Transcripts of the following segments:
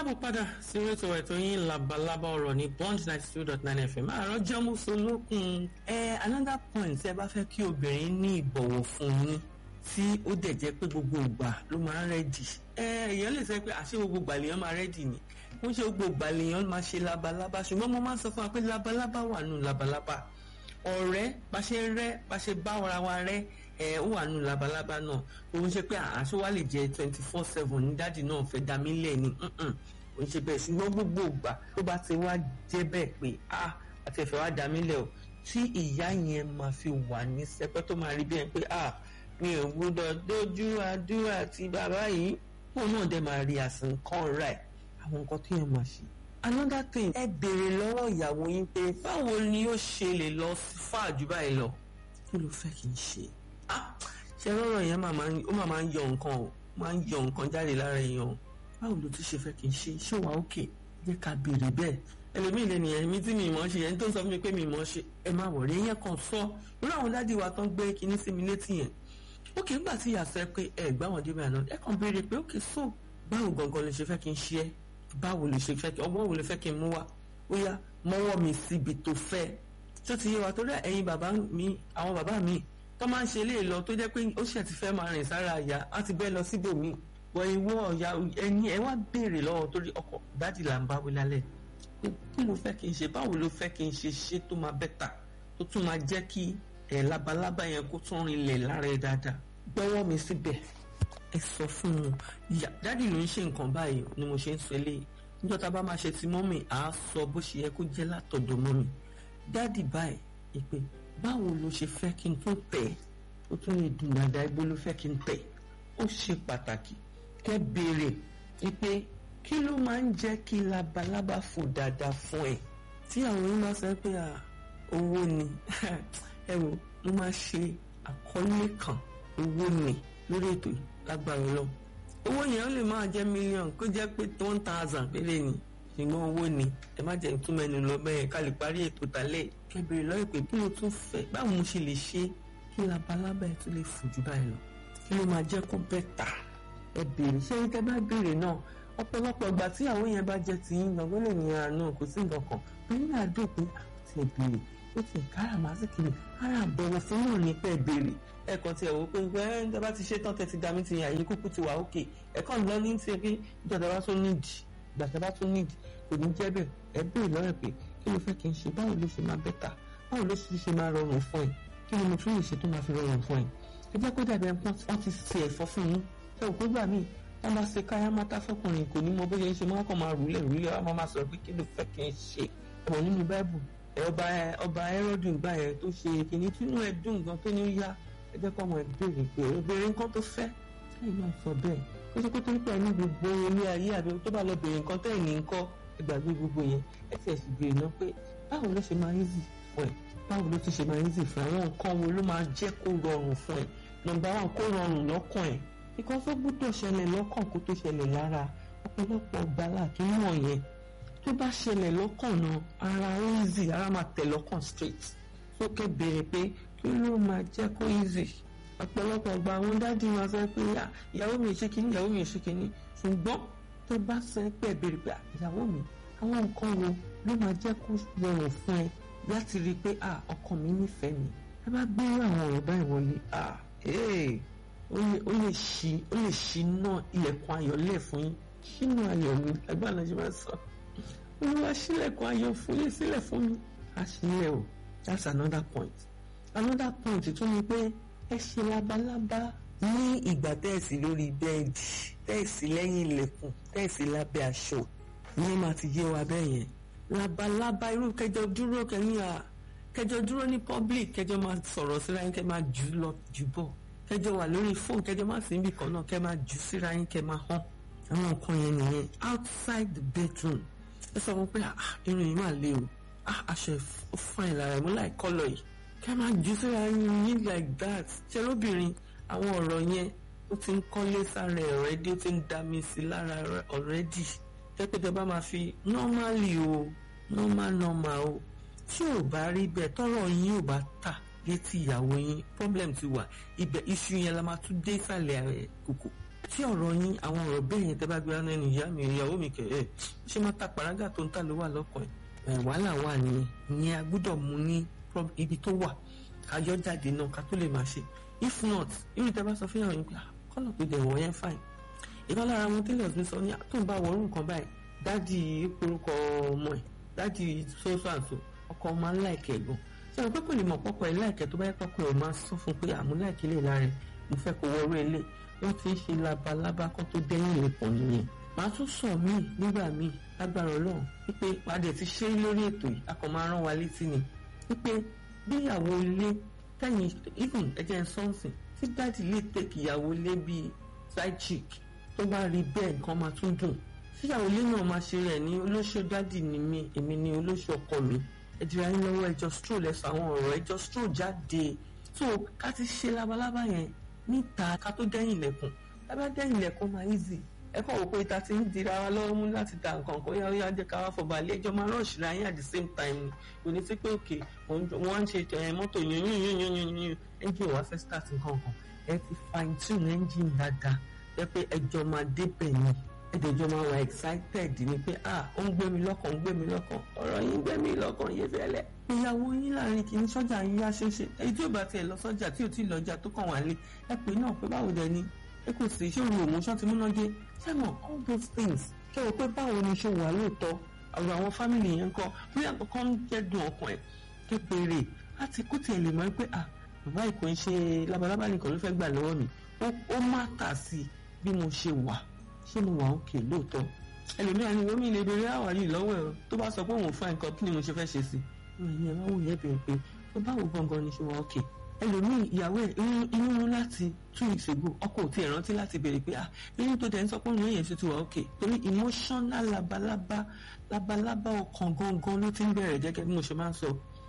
káàbọ̀ padà sí rétò ètò yín labalábá ọ̀rọ̀ ní bond ninety two dot nine fm àárọ̀ jẹ́múso lókun. ẹ another point ẹ bá fẹ́ kí obìnrin ní ìbọ̀wọ̀ fún yín tí ó dẹ̀ jẹ́ pé gbogbo ìgbà ló máa ń rẹ́dì. ẹ èèyàn lè sọ pé àṣé gbogbo ìgbà lèèyàn máa rẹ́dì ni ó ń ṣe gbogbo ìgbà lèèyàn máa ṣe labalábá ṣùgbọ́n mo máa ń sọ fún wa pé labalábá wà nù labalábá ọ̀rẹ́ bá ṣe rẹ́ bá ṣe bá ara wa rẹ́ ẹ ó wà nù labalábá náà òun ṣe pé àṣọ wa lè jẹ twenty four seven ní dáàdì náà fẹ́ dá mi lẹ̀ ni òun ṣe bẹ́ẹ̀ ṣùgbọ́n gbogbo ìgbà tó bá ti wá jẹ́ bẹ́ẹ̀ pé a àti ẹ̀fẹ̀ wá dá mi lẹ̀ o tí ìyá yẹn máa fi wà ní sẹpẹ́ tó máa rí bẹ́ẹ̀ pé a mi ò gbọ́dọ̀ dójú àdúrà ti bàbá yìí òun náà dẹ̀ máa rí àsìkò rẹ̀ àwọn nǹkan tó yẹn máa ṣe another thing ẹ béèrè lọ́wọ́ ìyàwó yín pé báwo ni ó ṣe lè lọ fà jù báyìí lọ kí ló fẹ́ kí n ṣe ṣe rọrọ yẹn ó máa máa ń yọ nǹkan o máa ń yọ nǹkan jáde lára èèyàn báwo ló tún ṣe fẹ́ kí n ṣe ṣé wàá òkè jẹ́ ká béèrè bẹ́ẹ̀ ẹlòmíì lè nìyẹn mi tí mi mọ̀ ṣe yẹn tó ń sọ fún mi pé mi mọ̀ ṣe ẹ má wọ̀rẹ́ yẹn kàn sọ irú àwọn dádì wa tán gbé kinní sí mi létí yẹn òkè nígbà tí ìyá sọ ẹ pé ẹ gbá wọn débẹ̀ àná ẹ kàn béèrè pé òkè so báwo gangan lè ṣe fẹ́ kí n ṣe ẹ́ báwo lè ṣe fẹ́ kí ọgbọ́n wo lè fẹ́ kí n mú wá ó yá mọ́wọ́ mi síbi tó fẹ́ tó ti yé wa torí ẹ̀yin bàbá mi àwọn bàbá mi tó máa ń ṣe eléyìí lọ tó jẹ́ pé ó ṣẹ̀ ti fẹ́ máa rìn sára àyà á ti bẹ́ lọ síbòmí wọ ìwọ ọ̀yà ẹni ẹ wá béèrè lọ́wọ́ torí ọkọ̀ dádì là ń bá wí lálẹ́ kí ló fẹ́ kí n ṣe báwo ló fẹ́ kí n ṣe ṣe tó máa bẹ́tà tó tún máa jẹ́ kí ẹ̀ labalábá yẹn kó tún rinlẹ̀ lára ẹ dáadáa gbọ́wọ́ mi síbẹ̀ ẹ sọ fún un dádì ló ń ṣe nǹkan báyìí ni mo ṣe ń sọ eléyìí níjọ́ tá a bá máa ṣe ti mọ́mì à á sọ bó ṣe yẹ kó jẹ́ látọ̀dọ̀ mọ́mì dádì báyìí ìpè báwo ló ṣe fẹ́ kí n tún tẹ̀ ó tún lè dùn dáadáa ibo ló fẹ́ kí n tẹ̀ ó ṣe pàtàkì kẹ́ béèrè pé kí ló máa ń jẹ́ kí labalábá fò dáadáa fún ẹ tí àwọn yìí máa sọ pé owó ni ẹ wò mo máa ṣe àkọlé kan owó ni lórí ètò lágbára lọ owó yẹn ó lè máa jẹ́ mílíọ̀nù kó jẹ́ pé one thousand péré ni ṣùgbọ́n owó ni ẹ má jẹ́ tún mẹ́nu lọ bẹ́ẹ̀ ká lè parí ètò tálẹ̀ kẹbìrì lọ́yẹ̀ pé kí ló tún fẹ́ báwo mo ṣe lè ṣe kí labalábá ẹ tún lè fò jù báyìí lọ kí ló máa jẹ́ kó bẹ́tà ẹ béèrè ṣé ní tẹ́ bá béèrè náà ọ̀pọ̀lọpọ̀ ìgbà tí àwọn yẹn bá jẹ́ ti yín gbọ̀ngàn lè ní ara náà kò sí nǹkan kan pé ní àdó pé ti ẹ̀ béèrè ó ti kára màsíkì ni ara àbọ̀wọ̀ fún náà ní pẹ́ béèrè ẹ̀kan tí ẹ̀ wò pé ẹ̀ ń bá ti ṣe tán tẹ́ ti dá mi ti yàn yín kúkú ti wà ókè ẹ̀kan lọ ní ti pé ìjọba bá tún nídìí ìgbà bá tún nídìí kò ní jẹ́ bẹ́ẹ̀ ẹ béèrè lọ́rẹ̀ pé kí ló fẹ́ kí n ṣe báwo ló ṣe máa bẹ́tà báwo ló ṣe máa rọrùn fún ẹ kí ni mo tún lè ṣe tó máa fi rọrùn fún ẹ ẹ jẹ́ kó dàbí ẹ wọ́n ti ṣe ẹ̀fọ́ fún yín ẹ ò kó gbà míì wọ́n máa ṣe káyá mátá fọkùnrin kò ní mọ bó ṣe ń ṣe máa kàn máa rúlẹ̀ rúlẹ̀ wọ́n máa sọ̀rọ̀ pé kí ló fẹ́ kí n ṣe ọ̀rọ̀ nínú báìbù ọba ọba ẹrọ́dù ìgbà yẹn tó ṣe kìíní tínú ẹ dùn gan tó ní ó yá ẹ jẹ́ kó ọmọ ẹ béèrè pé obìnrin nǹkan tó fẹ́ ẹ̀yìn náà sọ bẹ́ẹ̀ ó ṣe kó torí pé ẹni gbogbo ilé ayé àbí tó bá lọ béèrè nǹkan tẹ́ ẹ̀ ní ń kọ́ ìgbàgbé gbogbo yẹn ẹ ti ẹ̀sìn béèrè náà pé báwo ló ṣe máa easy fún ẹ báwo ló ti ṣe máa easy fún ẹ àwọn nǹkan wo ló máa jẹ́ kó rọrùn fún ẹ nọ́mbà one kó rọrùn lọ́kàn ẹ nǹkan tó gbọ́dọ̀ ṣẹlẹ̀ lọ́kàn kó tó ṣẹlẹ̀ lára ọ̀pọ̀lọpọ̀ gbala kí wọ́n yẹn tó bá ṣẹlẹ̀ lọ́kàn náà ara easy ara máa tẹ̀ lọ́kàn straight sókè béèrè pé kí ló máa jẹ́ kó easy ọ̀pọ̀lọpọ̀ gba àwọn dádì máa sọ pé ìyàwó mi ṣe kínní ìyàwó mi ṣe kínní ṣùgbọ́n tó bá sọ pé béèrè pé ìyàwó mi àwọn nǹkan wo ló máa jẹ́ kó rọrùn fún ẹ láti rí i pé ọkọ mi nífẹ̀ẹ́ mi ẹ bá gbé àwọn ọ̀rọ̀ báyìí wọlé ó lè ṣí ó lè ṣí náà ilẹ̀kùn ayọ̀ lẹ̀ fún yín ṣínú ayọ̀ mi ẹgbẹ́ ànájú máa sọ olúwa ṣílẹ̀kùn ayọ̀ fún yín sílẹ̀ fún mi àṣìlẹ̀ o that's another point another point tún ni pé ẹ ṣe labalábá ní ìgbà tẹ́ẹ̀sì lórí bẹ́ẹ̀dì tẹ́ẹ̀sì lẹ́yìn ilẹ̀kùn tẹ́ẹ̀sì lábẹ́ aṣọ ní máa ti yé wa bẹ́ẹ̀ yẹn labalábá irú kẹjọ dúró kẹyìn à kẹjọ dúró ní public kẹjọ máa sọ̀rọ̀ síra yín kẹ máa jù lọ jù bọ̀ kẹjọ wà lórí fóònù kẹjọ máa sí ibì kan náà kẹ máa jù síra yín kẹ máa hàn àwọn nǹkan yẹn nìyẹn outside the bedroom ẹ sọ fún pé irun yìí máa le o aṣọ fine lára ẹ mú láì kọ́lọ̀ yìí kẹ máa jù síra yín yín like that ṣe lóbìnrin àwọn ọ̀rọ̀ yẹn ó ti ń kọ́lé sára ẹ̀ ọ̀rẹ́dí ó ti ń dá mi sí lára ọ̀rẹ́dì tẹ́pẹ́tẹ́ bá máa fi normally o normal normal o tí ò bá rí bẹ́ẹ̀ tọ́rọ̀ yín ò bá tà létí ìyàwó yín problem ti wà ibẹ̀ iṣu yẹn la máa tún dé ìsàlẹ̀ kòkò tí ọ̀rọ̀ yín àwọn ọ̀rọ̀ bẹ́ẹ̀ yẹn tẹ́ bá gbé ẹnu ìyá mi ìyàwó mi kẹ̀ ẹ́ ṣé máa ta pàrágà tó ń tà ló wà lọ́kàn ẹ̀ wàhálà wà ní ìyẹn a gbọ́dọ̀ mú ní ibi tó wà kájọ́ jáde náà ká tó lè máa ṣe if not irú tẹ́ bá sọ fún yàrá yín pé kọ́nà tó dẹ̀ wọ̀ yẹn fine ìkan lára àwọn tailors mi sọ ní tó ń bá wọrú nǹkan báyìí dádì orúkọ ọmọ ẹ̀ dádì sóso àǹtò ọkọ ọmọ aláìkẹ́ gan ṣé àwọn pẹ́pẹ́ lè mọ̀ pọ́pọ́ ẹ̀ láìkẹ́ tó bá yẹ pọ́pọ́ ẹ̀ máa sọ fún pé àmú láìkẹ́ lè lára ẹ̀ mo fẹ́ kó wọrú ẹ̀ lé wọ́n ti ń ṣe labalábá kan tó dẹ́yìn lẹ́pọ̀ nìyẹn màá tún sọ míì nígbà míì lágbára ọlọ́run wípé padà ti ṣe lórí ètò yìí a kàn máa rán wa létí ni wípé bíyàwó ilé tẹ̀yìn even ẹ̀jẹ̀ sọ́ọ̀sìn tí dáàdì lè tẹ̀kì ìyàwó ilé bíi side chick tó bá rí bẹ́ẹ̀ nǹkan máa tún dùn tíyàwó ilé náà máa ṣe rẹ̀ ní olóṣù dáàdì ni mí èmi ni olóṣù ọkọ mi ẹ̀dìrà yín lọ́wọ́ ẹjọ́ stroll ẹ̀sọ́ àwọn ọ̀rọ̀ ẹjọ́ stroll jáde so ká ti ṣe labalábá yẹn níta ká tó dẹ́yìn ilẹ̀kùn lábẹ́ dẹ́yìn ilẹ̀kùn máa easy ẹ kàn wò pé ìta ti ń dira wa lọ́wọ́ mú láti ta nǹkan kan yá yá jẹ́ ká wá fọba ilé ẹjọ́ máa rọ̀ṣì ra yín at the same time ni kò ní sí pé òkè wọ́n ń ṣe mọ́tò yún yún yún yún yún yún engine wa fẹ́ start nǹkan kan ẹ ti fine tune engine dáadáa jẹ́ pé ẹjọ́ máa débẹ̀ ni ẹ̀dẹ̀jọ́ máa wà excited ni pé ah ó ń gbé mi lọ́kàn ó ń gbé mi lọ́kàn ọ̀rọ̀ yín gbé mi lọ́kàn yé fẹ́lẹ́. ìyàwó yín láàrin kì í sọ́jà yín yá ṣeéṣe èyí tí ò bá tiẹ̀ lọ sọ́jà tí ò tí ì lọ́jà tó kàn wá lé ẹ pé náà pé báwo dẹ ni ẹ kò sí ṣé òun òmùṣọ́ ti múná dé sẹ́mọ̀ all those things kẹ́ ò pé báwo ni ṣe wà lóòótọ́ ọ̀rọ̀ àwọn fámìlì yẹn kọ́ bí àkọ́kọ́ ń jẹ́ dùn ọkàn ẹ̀ ké péré láti kó tiẹ̀ lè mọ̀ pé ah bàbá ìkò ń ṣe labalábá nìkan ló fẹ́ gbà lọ́wọ́ mi ó má kà sí bí mo ṣe wà ṣé mo wà òkè lóòótọ́ ẹlòmíràn ni omi lè béèrè àwárí ìlọ́wọ́ ẹ̀ tó bá sọ pé òun fa nǹkan kí ni mo ṣe fẹ́ ṣe sí i ẹ̀yin ẹ̀ máa wò yẹ bẹ̀rẹ̀ pé tó báwo gangan ni ṣe wà òkè ẹlòmíì ìyàwó ẹ̀ inú mú láti two weeks ago ọkọ ò tiẹ̀ rántí láti béèrè pé ah inú tó dẹ̀ ń sọ pé òun yẹn ṣe ti wà òkè torí emotional labalábá labalábá ọkàn gangan ló ti ń bẹ̀rẹ̀ gẹ́gẹ́ bí mo ṣe máa ń sọ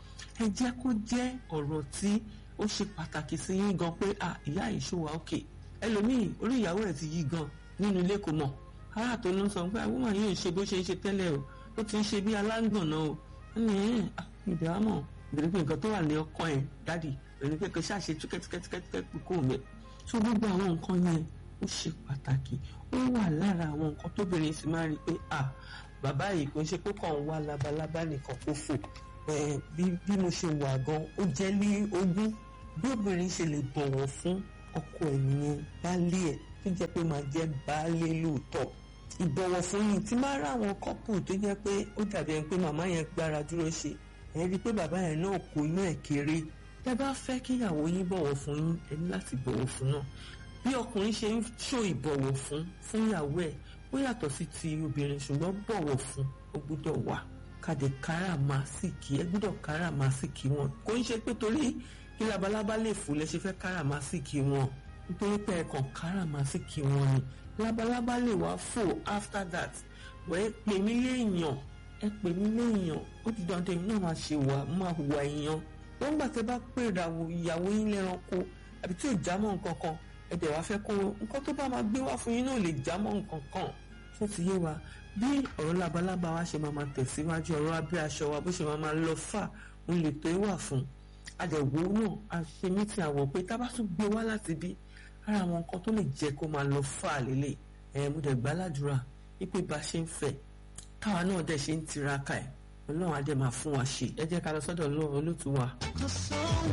ẹ jẹ́ kó jẹ́ ọ̀rọ̀ tí ó ṣe pàtàkì sí yín gan pé ah ìyá ìṣòwà òkè ẹlòmíì orí ìyàwó ẹ̀ ti yí gan nínú ilé kò mọ̀ ara tó ló ń sọ pé àwọn ọmọ yìí ò ṣe bó ṣe ń ṣe tẹ́lẹ̀ o ó ti ń ṣe bí aláǹgbọ̀nà o ní ìdè àmọ́ ìdè pé nǹkan tó wà ní ọkàn ẹ̀ dádì òní pé kò ṣàṣe túkẹ́túkẹ́túkẹ́ kó mẹ́ tó gbogbo àwọn nǹkan yẹn ó ṣe pàtàkì ó wà lára àwọn nǹkan tóbìnrin sì máa rí i pé à bàbá yìí kò ń ṣe pé kàn ń wá labalábá nìkan kó fò bí mo ṣe wà gan ó jẹ́ ní ogún bí obìnrin ṣe lè bọ̀wọ̀ fún ọkọ ẹ̀ yẹn baálé ẹ̀ tó jẹ́ pé máa jẹ́ baálé lóòótọ́ ìbọ̀wọ̀ fún yìí tí máa rá àwọn kọ́pù tó jẹ́ pé ó dàbí ẹni pé màmá yẹn gbára dúró ṣe ẹ rí i pé bàbá yẹn náà kò inú ẹ̀ kéré tẹ́ bá fẹ́ kíyàwó yín bọ̀wọ̀ fún yín ẹ ní láti bọ̀wọ̀ fún náà bí ọkùnrin ṣe ń ṣó ìbọ̀wọ̀ fún fún ìyàwó ẹ̀ ó yàtọ̀ sí ti obìnrin ṣùgbọ́n bọ̀wọ̀ fún ó gbọ́dọ̀ wà kàdé káràmásìkì ẹ gbọ́dọ̀ káràmásìkì wọn kò ń ṣe pé torí kí labalábá lè fò lẹ ṣe fẹ́ káràmásìkì wọn nítorí pé ẹ̀kan káràmásìkì wọn ni labalábá lè wá fò after that wọ́n ẹ pè mí léèyàn ẹ pè mí léèyàn ó ti dandan èmi náà máa ṣe wà máa hùwà èèyàn wọ́n gbà tẹ́ bá pè ìyàwó yín lẹ́ranko àbí tí ò já mọ́ nǹkan kan ẹ dẹ̀ wá fẹ́ kó nǹkan tó bá máa gbé wá fún yín náà lè já mọ́ nǹkan kan tó ti yé wa bí ọ̀rọ̀ labalábá wa ṣe máa máa tẹ̀síwájú ọ̀rọ̀ abẹ́ aṣọ wa bó ṣe máa máa lọ fà ń lè tó wà fún adẹ̀wò náà a ṣe mítì àwọ̀ pé tá a bá tún gbé wá láti bí ara àwọn nǹkan tó lè jẹ́ kó máa lọ fà lélẹ̀ ẹ̀ mo dẹ̀ gbàládùra wípé bá ṣe ń fẹ́ káwa náà dẹ̀ ṣe ń tiraka ẹ̀ ọlọ́run á dẹ̀ máa fún wa ṣe ẹ jẹ́ ká lọ sọ́dọ̀ olóòtú wa.